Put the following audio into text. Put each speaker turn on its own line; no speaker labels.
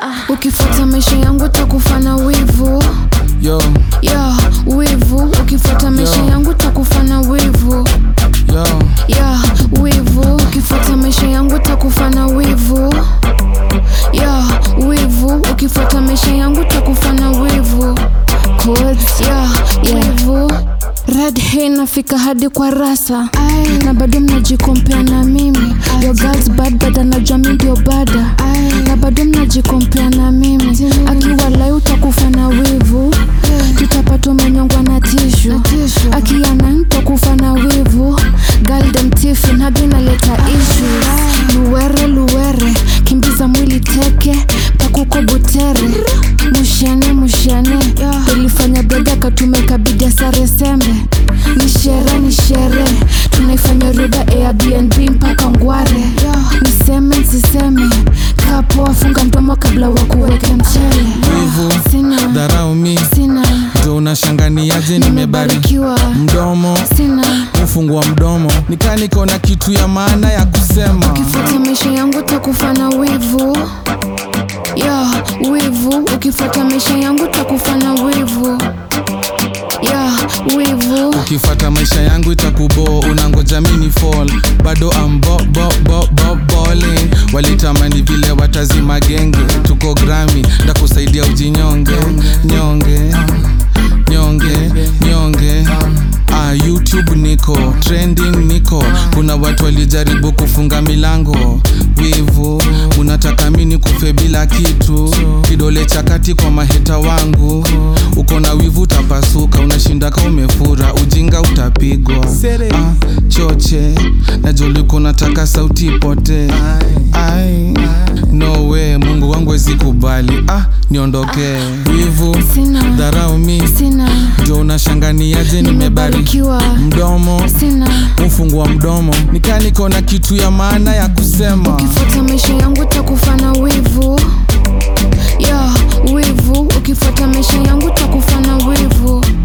ukifuata maisha yangu takufa na wivu
yo
ya wivu ukifuata maisha
Yo.
yangu takufa na wivu
yo
ya wivu ukifuata maisha yangu takufa na wivu ya wivu ukifuata maisha yangu takufa na wivu Codes, ya wivu red hay nafika hadi kwa rasa na bado mnajikompea na mimi your girls bad but anajua mi ndio bada na bado mnajikompea na mimi akiwa lai utakufa na wivu tutapata umenyongwa na tishu akiana ntakufa na wivu galdem tifi nagi naleta issues luwere luwere kimbiza mwili teke pakuko butere mushene mushene ilifanya bega katumeka bidia sare sembe ni shere ni shere tunaifanya ruba airbnb mpaka ngware niseme nsiseme kapo wafunga mdomo kabla wa kuweke mchele
Wivu.
sina
dharau mi
sina
ndo unashanganiaje nimebarikiwa
nimebarikiwa
mdomo
sina
ufungua mdomo nikaa niko na kitu ya maana ya kusema
ukifuata maisha yangu takufa na wivu ya wivu ukifuata maisha yangu takufa na wivu ya wivu
ukifata maisha yangu itakubo unangoja mini fall bado am bo, bo, bo, bo, balling. walitamani vile watazima genge tuko grami ndakusaidia ujinyonge nyonge nyonge nyonge Ah, youtube niko trending niko kuna watu walijaribu kufunga milango wivu unataka mini kufe bila kitu kidole cha kati kwa maheta wangu uko na wivu utapasuka unashindaka umefura ujinga utapigwa ah, choche najoliko nataka sauti ipote ai no way mungu wangu wezi kubali ah, niondokee wivu
sina
dharau mi
sina
ndio unashanganiaje nimebarikiwa
nimebarikiwa
mdomo
sina
ufungua mdomo nikaa niko na kitu ya maana ya kusema
ukifuata maisha yangu takufa na wivu ya wivu ukifuata maisha yangu takufa na wivu